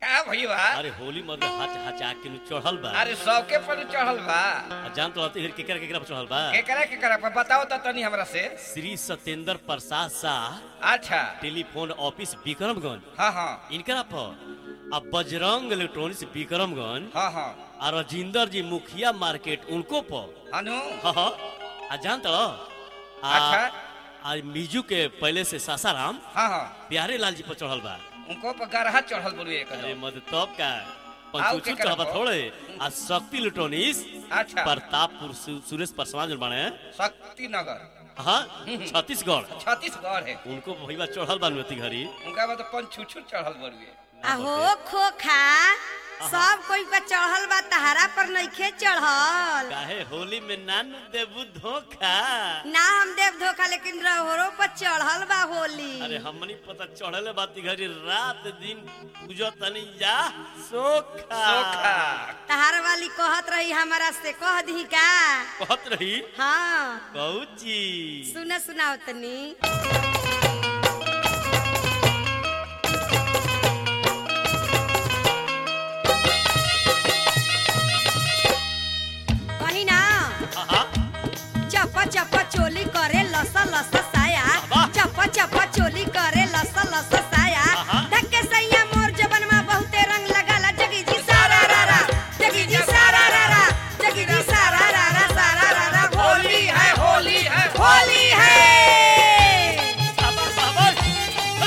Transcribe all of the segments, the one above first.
का भइबा अरे होली मर्द हच हचा के नु चढ़ल बा अरे सबके पर चढ़ल बा आ जान तो रहते केकरा केकरा पर चढ़ल बा केकरा केकरा पर बताओ तो तनी हमरा से श्री सत्येंद्र प्रसाद शाह अच्छा टेलीफोन ऑफिस विक्रमगंज हाँ हाँ इनकरा पर अब बजरंग इलेक्ट्रॉनिक्स विक्रमगंज हाँ हाँ और राजिंदर जी मुखिया मार्केट उनको पर अनु हाँ हाँ आ जान तो अच्छा। आज मिजू के पहले से सासाराम हाँ हाँ प्यारे लाल जी पर चढ़ल बा उनको पर गरहा चढ़ल बोलिए एक अरे मद तब का आओ पंचुचू केकरा चढ़बा पर? थोड़े आ शक्ति इलेक्ट्रॉनिक्स अच्छा प्रतापपुर सु, सुरेश परसवा जो बने शक्ति नगर हाँ छत्तीसगढ़ छत्तीसगढ़ है उनको भईबा चढ़ल बा नुती घड़ी उनका बाद पंच छुछुर चढ़ल बोलिए अहो खोखा सब कोई पर चढ़ल बा तहारा पर नइखे चढ़ल काहे होली में नान देबू धोखा ना हम देव धोखा लेकिन रहोरो पर चढ़ल बा होली अरे हमनी पता चढ़ले बाती घड़ी रात दिन पूजो तनी जा सोखा सोखा तहार वाली कहत रही हमारा से कह दी का कहत रही हाँ कौची सुना सुनाओ तनी कही ना हाँ चप्पा चप्पा चोली करे लस लस साया वाह। चप्पा चप्पा चोली करे लस लस साया आहा। धक्के सैया मोर जबन में बहुते रंग लगाला जगी जी सारा रारा जगी जी सारा रारा जगी जी सारा रारा सारा रारा होली है होली है होली है बाबर बाबर हेय।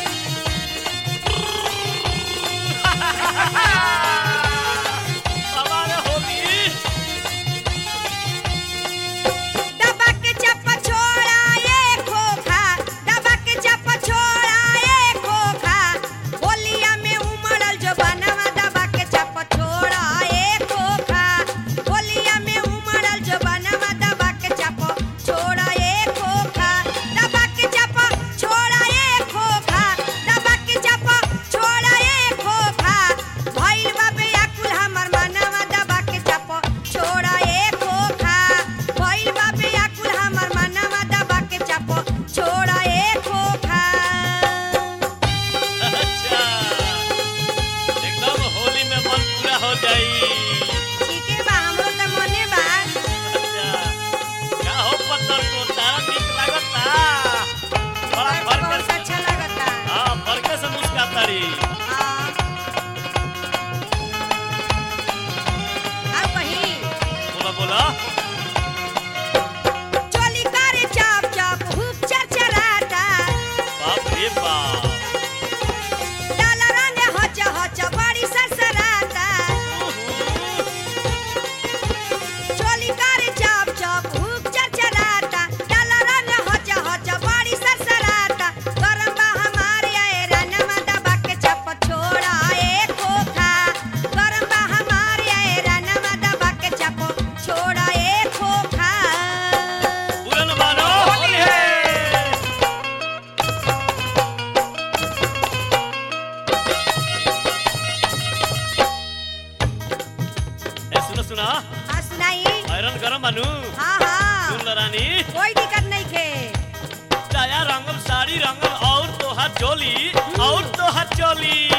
बाबर होली दबा के चप्पा छोड़ा ये खोखा दबा के चप्पा छोड़ा ये खोखा होलिया में उमड़ल जो बनवा दबा के चप्पा छोड़ा ये खोखा होलिया में उमड़ल जो बनवा दबा के चप्पा छोड़ा ये खोखा दबा के चप्पा छोड़ा ये खोखा दबा के चप्पा छोड़ा ये खोखा भइल बा बेअकुल हमर मनवा दबा के चप्पा छोड़ा ये खोखा भइल बा बेअकुल हमर मनवा दबा के चप्पा छोड़ा ये खोखा अच्छा एकदम होली में मन पूरा हो जाई ठीके बा हमरो त मने बा अच्छा का हो पत्थर को तारा ठीक लागता बड़ा फर्क बहुत अच्छा लगता हाँ फर्क से मुस्काता री हाँ। अब कहीं बोला बोला चोली करे चाप चाप हुक चरचराता बाप रे बाप डाला रंग हच हच बड़ी सरसराता चोली करे चाप चाप हुक चरचराता डाला रंग हच हच बड़ी सरसराता गरम बा हमारे आए रनमा दबा के चप छोड़ा ए खोखा गरम बा हमारे आए रनमा दबा के चप छोड़ा ए खोखा पूरन मानो होली है ए सुनो सुना हाँ सुनाई आयरन गरम मानू हाँ हाँ सुन ल रानी कोई दिक्कत नहीं खे चाया रंगम साड़ी रंगम और तोहार चोली और तोहार चोली